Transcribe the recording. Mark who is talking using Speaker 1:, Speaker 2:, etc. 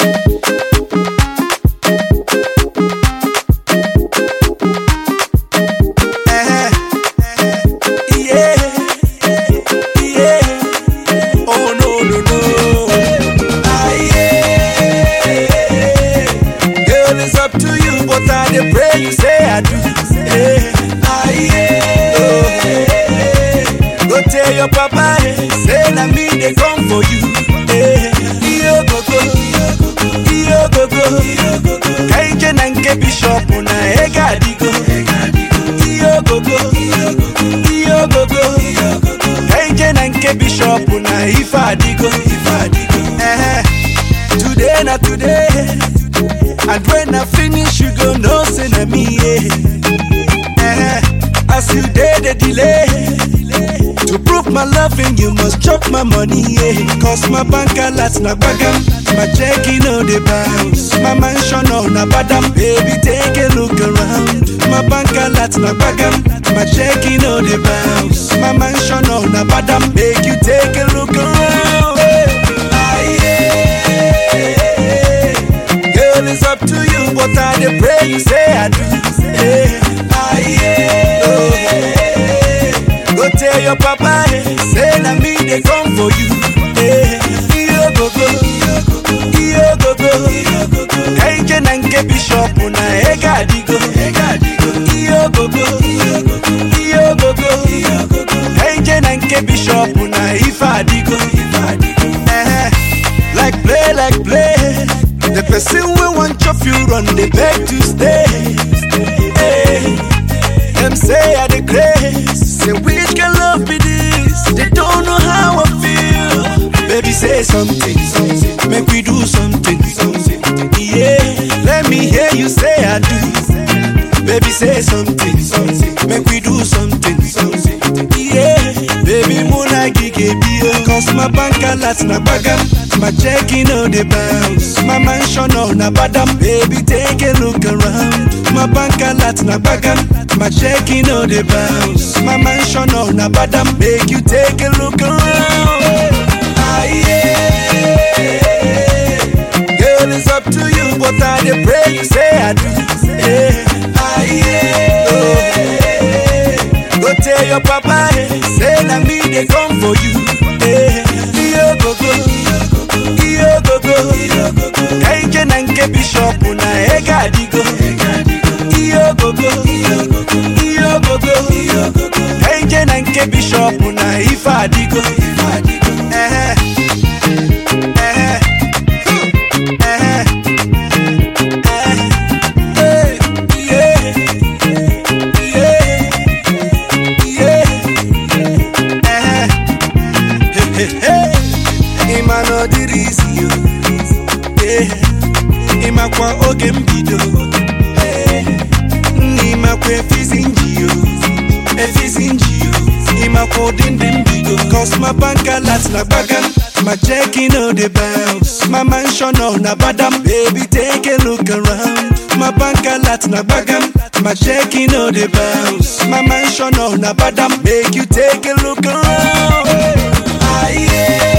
Speaker 1: Eh, yeah, yeah. Oh no no no. Ah yeah. Girl, it's up to you, but I dey pray you say I do. Eh, ah yeah. Oh, eh. Go tell your papa, eh, say na me dey come for you. Eh, iyo gogo, iyo gogo. Kaije na nke bishop na ega adigo. Iyo gogo, iyo gogo. Kaije na nke bishop na ife adigo. Eh, today na today. And when I finish, you go know say na me. Yeah. Eh, as you dey the delay. To prove my loving, you must chop my money, yeah. Cause my bank alert na bagam, my checking no dey bounce. My mansion on na badam, baby take a look around. My bank alert na bagam, my checking no dey bounce. My mansion on na badam, make you take a look around. Ah, yeah. Girl, it's up to you, but I dey pray you say I do. Yeah. Ah, yeah. Oh, yeah. Go tell your papa, eh, say na me dey come for you. Eh, iyo gogo, iyo gogo. Kaije na nke bishop na ega adigo. Iyo gogo, iyo gogo. Kaije na nke bishop na ife adigo. Eh, like play, like play. The person wey wan chop you run dey beg to stay. Eh, Them say I the grace. Say which can love be this? They don't know how I feel. Baby, say something, something. Make we do something, something. Yeah, let me hear you say I do. Baby, say something, something. Make we do something, something. Yeah, baby, muna gige bio. Cause my bank alert na bagam. My checking on the bounce. My mansion on na badam. Baby, take a look around. My bank alert na bagam. My checking on the bounce. My mansion on na badam. Make you take a look around. Ah, yeah. Girl, it's up to you, but I dey pray you say I do. Yeah. Ah, yeah. Oh, yeah. Go tell your papa, eh, say na me dey come for you. Eh, iyo gogo, iyo gogo. Kaije na nke bishop na ega adigo. Iyo gogo, iyo gogo. Kaije na nke bishop na ife adigo. Eh, eh, eh, eh, yeah, yeah, yeah. Eh, hey, hey, hey. Ịma na ọ dịrị isi yo. Eh, ịmakwa oge mbido. Eh, nna ịmakwa efizi nji yo. Efizi nji yo. Ịmakwa ụdị ndị mbido. Cause my bank alert na gbagam. My checking on the bounce. My mansion on na badam. Baby, take a look around. My bank alert na gbagam. My checking on the bounce. My mansion on na badam. Make you take a look around. Ah, yeah.